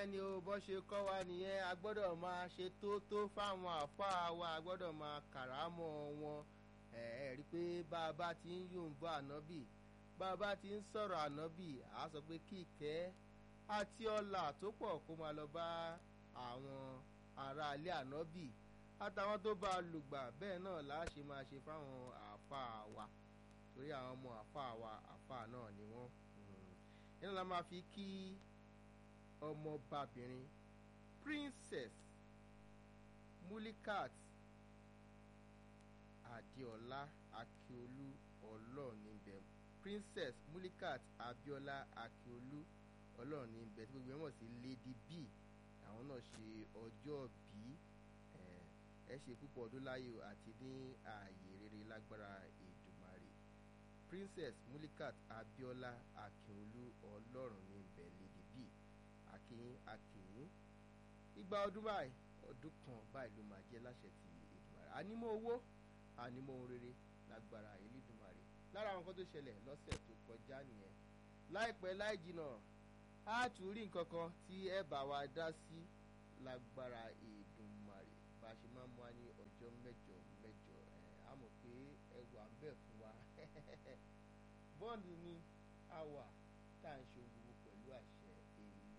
ẹni o bọ́ ṣe kọ́ wa nìyẹn a gbọ́dọ̀ máa ṣe tó tó fáwọn àfáà wa a gbọ́dọ̀ máa kàrámọ́ wọn ẹ ẹ rí i pé bá a bá ti ń yòǹbọ ànábì bá a bá ti ń sọ̀rọ̀ ànábì a sọ pé kí ìkẹ́ àti ọlà tó pọ̀ kó máa lọ bá àwọn aráalé ànábì àtàwọn tó bá a lùgbà bẹ́ẹ̀ náà là á ṣe máa ṣe fáwọn àfáà wa torí àwọn ọmọ àfáà wa àfáà náà ni wọ́n nínú la máa fi kí ọmọbabìnrin princess mulikat adéọlá akíolú ọlọ́ọ̀nìbẹ̀ princess mulikat abiola akíolú ọlọ́ọ̀nìbẹ̀ tí gbogbo ẹ̀ mọ̀ sí lady b àwọn náà ṣe ọjọ́ bí ẹ ṣe púpọ̀ ọdún láyé àti ní ààyè rere lágbára Èdùmàrè princess mulikat abiola akíolú ọlọ́ọ̀nìbẹ̀ lady b akínyín akínyín igba ọdún báyìí ọdún kan báyìí ló máa jẹ́ láṣẹ ti Èdùmàrè ànímọ́ owó ànímọ́ ohun rere lágbára Elédùmarè lára àwọn kan tó ṣẹlẹ̀ lọ́sẹ̀ tó kọjá nìyẹn láìpẹ́ láì jìnà á tún rí nǹkan kan tí ẹ bá wa dá sí lágbára Èdùmàrè bá a ṣe máa mú wa ní ọjọ́ mẹ́jọ mẹ́jọ ẹ̀ á mọ̀ pé ẹ wà ń bẹ̀ fún wa bọ́ọ̀lù ni a wà tá à ń ṣe gbogbo